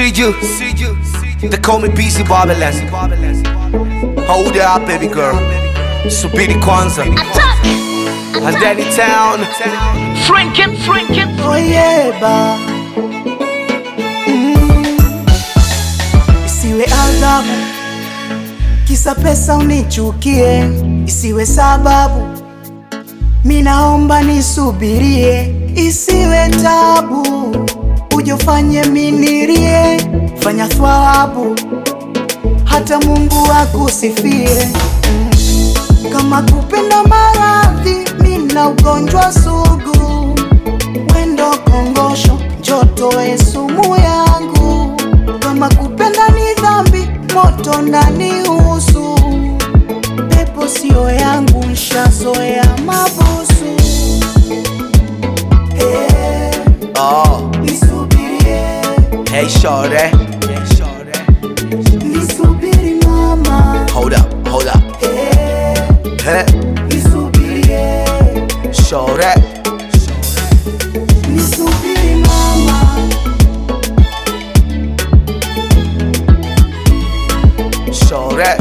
See you, see you. They call me busy Babylon. Hold it up, baby girl. Subiri kwanza. Attack! And then in town. Franken, Franken, oyeba mm. Isiwe adhabu kisa pesa unichukie, isiwe sababu minaomba nisubirie, isiwe tabu ujofanye minirie, fanya thawabu hata Mungu akusifie mm. Kama kupenda maradhi, mina ugonjwa sugu, wendo kongosho, njotoe sumu yangu. Kama kupenda ni dhambi, moto ndani usu, pepo sio yangu, nshazoea mabusu. Eh, Oh, nisubirie, hey shorty. Hey shorty. nisubiri mama. Hold up, hold up. Eh, Hey, nisubirie, shorty. nisubiri mama. Shorty.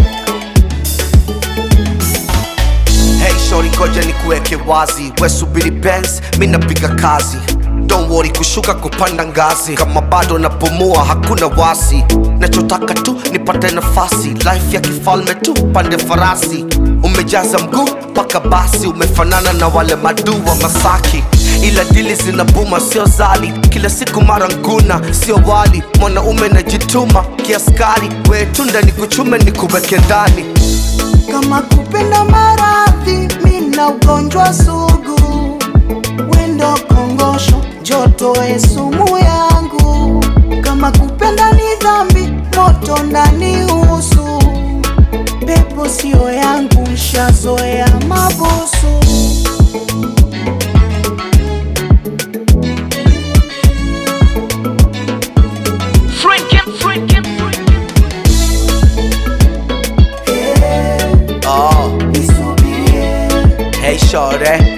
Hey shorty, ngoja nikuweke wazi, we subiri Benz, mi napiga kazi. Don't worry, kushuka kupanda ngazi, kama bado napumua hakuna wasi. Nachotaka tu nipate nafasi, life ya kifalme tu, pande farasi. Umejaza mguu mpaka basi, umefanana na wale madu wa Masaki, ila dili zinabuma, sio zali. Kila siku mara nguna, sio wali. Mwanaume najituma kiaskari, we tunda nikuchume nikuweke ndani. kama kupenda maradhi, mina ugonjwa sugu, wendo kongosho, jotoe sumu yangu. Kama kupenda ni dhambi, moto ndani usu, pepo sio yangu, nshazoea mabusu. Franken, Franken, Eh, Oh, nisubirie, hey shorty.